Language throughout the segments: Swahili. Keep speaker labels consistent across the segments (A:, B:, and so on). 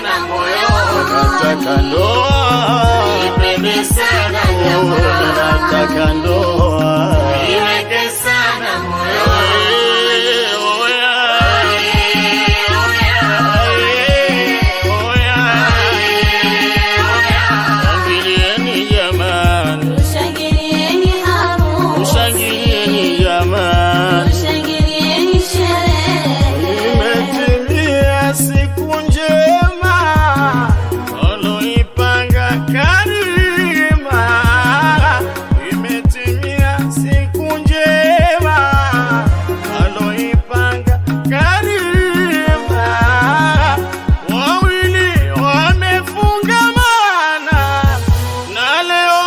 A: sana moyoni,
B: nataka ndoa,
A: nipende sana
B: oh,
A: jamaa,
B: nataka ndoa.
A: niweke sana moyoni.
B: Eh, oh, yeah.
A: Eh, oh yeah.
B: Eh, oh, yeah. Shangilieni jamani,
C: Shangilieni harusi,
B: shangilieni jamani.
C: shangilieni sherehe.
B: Imetimia siku njema aloipanga Karima. Imetimia siku njema aloipanga Karima. Wawili wamefungamana na leo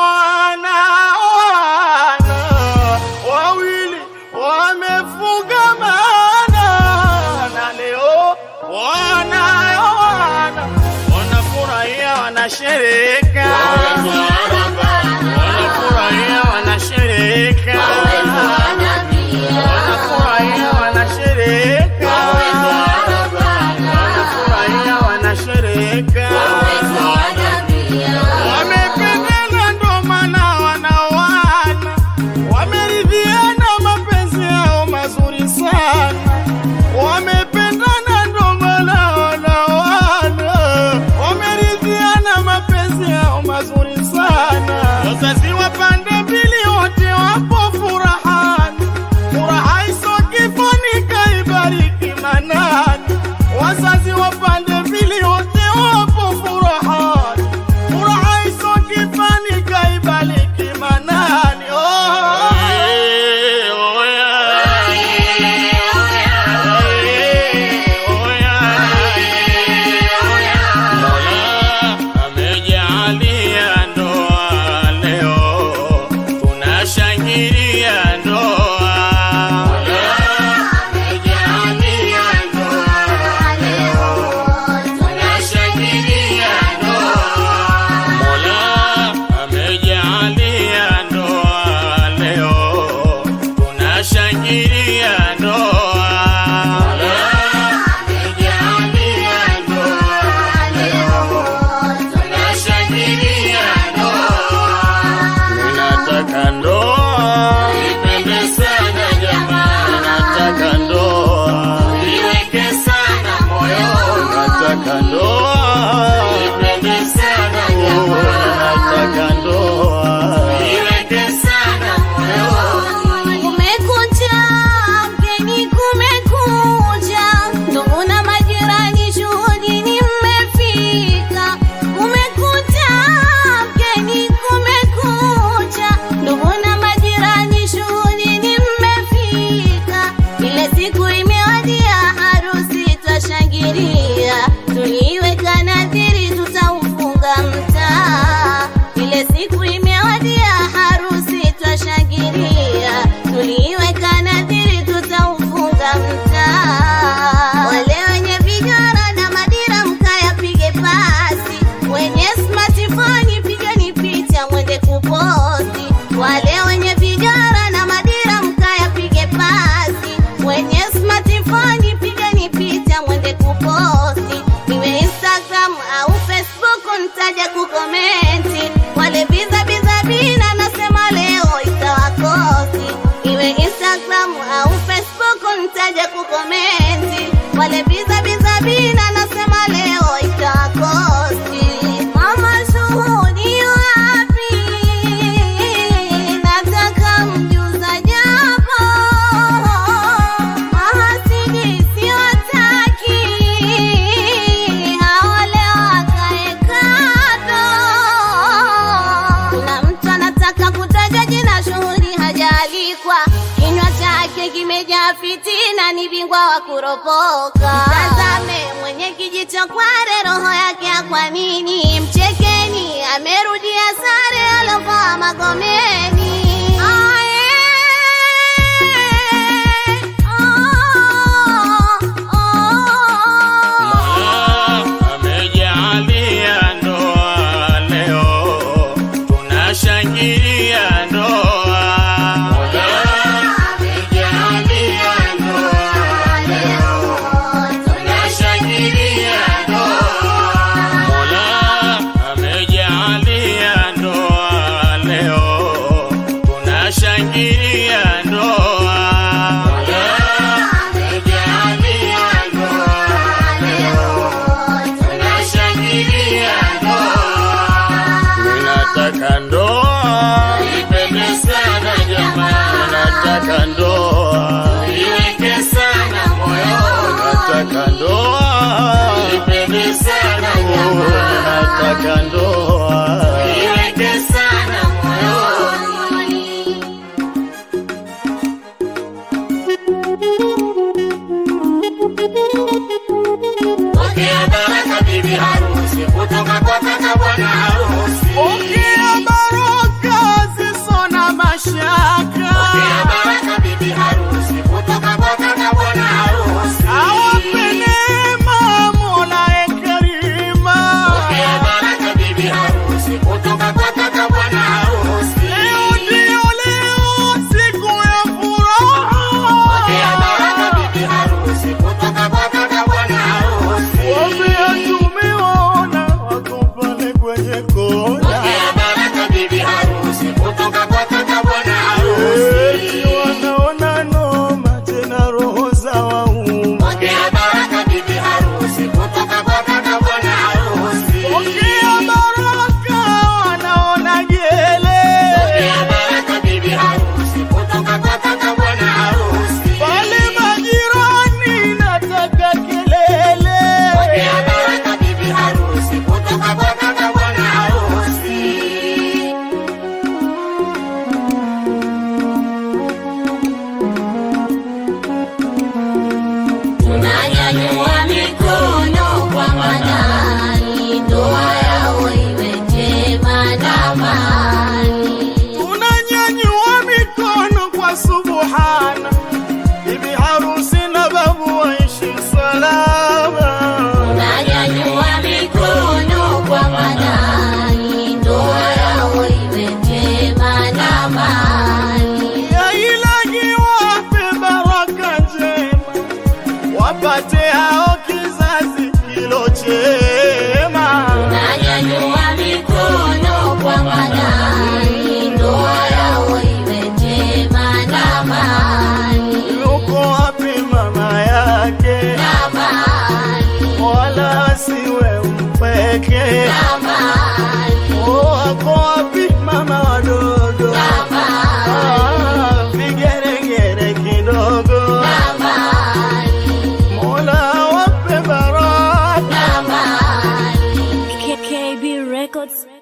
B: wanaoana. Wawili wamefungamana na leo wanaoana, wanafurahia, wanashereka, wanafurahia, wanashereka, wanafurahia, wanashereka, wanafurahia, wanashereka. Wamependana ndo maana wanaoana, wameridhiana mapenzi yao mazuri sana. Wamependana ndo maana wanaoana, wameridhiana mapenzi yao mazuri sana. Wazazi wa pande mbili wote wapo furahani, furaha iso kifani kaibariki manani. Wazazi wa pande mbili wote wapo furahani furaha iso kifani kaibaliki manani oh. Eh, oh, yeah. Eh, oh, yeah. Mola amejaalia ndoa leo, tunashangilia ndoa. Mola amejaalia ndoa leo, tunashangilia ndoa. Mola amejaalia ndoa leo, tunashangilia ndoa. Mola amejaalia ndoa leo, tunashangilia ndoa. Ninataka ndoa,
A: Nipende sana jamaa,
B: nataka ndoa,
A: niweke sana moyoni,
B: nataka ndoa,
A: nipende sana
B: oh,
A: jamaa,
B: nataka ndoa.
A: niweke sana moyoni.
C: Kumekucha, mgeni kumekucha, ndugu na majirani shuhudini mmefika. Kumekucha, mgeni kumekucha, ndugu na majirani shuhudini mmefika. Ile siku imewadia, harusi twashangilia, tuliweka nadhiri tutaufunga mtaa. Ile siku imewadia, harusi twashangilia, tuliweka nadhiri tutaufunga mtaa. Wale wenye vigara na madira mkayapige pasi, wenye smartphone pigeni picha mwende kuposti. Wale wenye vigara na madira mkayapige pasi, wenye smartphone pigeni picha mwende kuposti. Iwe Instagram au Facebook ntaja kukomenti. Wale biza biza bina nasema leo itawakosi. Iwe Instagram au Facebook ntaja kukomenti. Wale biza biza bina nasema leo itawakosi. Mama shuhudi wapi? Nataka mjuza japo mahasidi siwataki, hawale wakae kando. Kuna mtu anataka kutaja jina, shuhudi hajaalikwa, kinywa chake kimejaa fitina, ni bingwa wa kuropoka. Tazame mwenye kijicho kware, roho yake ya kwa nini? Mchekeni, amerudia sare alovaa Magomeni. Aye, oh, oh.
B: Mola amejaalia ndoa leo, tunashangilia ndoa. Mola amejaalia ndoa leo, tunashangilia ndoa. baraka ndoa
A: iweke sana moyoni. Pokea baraka bibi harusi kutoka kwa kaka bwana harusi.
B: Pokea baraka zisizo na mashaka
A: Pokea baraka bibi harusi kutoka kwa kaka bwana harusi.
B: awape neema Mola Karima
A: Pokea baraka bibi harusi kutoka kwa kaka bwana harusi.
B: Leo ndio leo, siku ya
A: Pokea baraka
B: furaha.
A: bibi harusi kutoka kwa kaka bwana harusi.
B: Wambea tumeona wako pale kwenye kona,
A: Pokea baraka bibi harusi kutoka kwa kaka bwana
B: eti
A: harusi.
B: wanaona noma tena roho za wauma.
A: Pokea baraka bibi harusi kutoka kwa kaka bwana harusi.
B: Pokea baraka, wanaona gele
A: Pokea baraka bibi harusi kutoka kwa kaka bwana harusi.
B: pale majirani, nataka kelele
A: Pokea baraka bibi harusi kutoka kwa kaka bwana harusi. Tunanyanyua mikono kwa manani, ndoa yao iwe njema na amani.
B: tunanyanyua mikono kwa subhana, bibi harusi na babu waishi salama.
A: Tunanyanyua mikono kwa manani, ndoa yao iwe njema na amani.
B: Ya ilahi wape baraka njema, wapate hao kizazi kilo chema.
A: Tunanyanyua mikono kwa manani, ndoa yao iwe njema na amani.
B: Yuko wapi mama yake?
A: Na amani,
B: Wala asiwe mpweke.
A: na amani,
B: Oh, wako wapi mama wadogo?
A: na amani,
B: Ah, vigeregere kidogo.
A: na amani,
B: Mola wape baraka.
A: na amani.
D: KKB Records.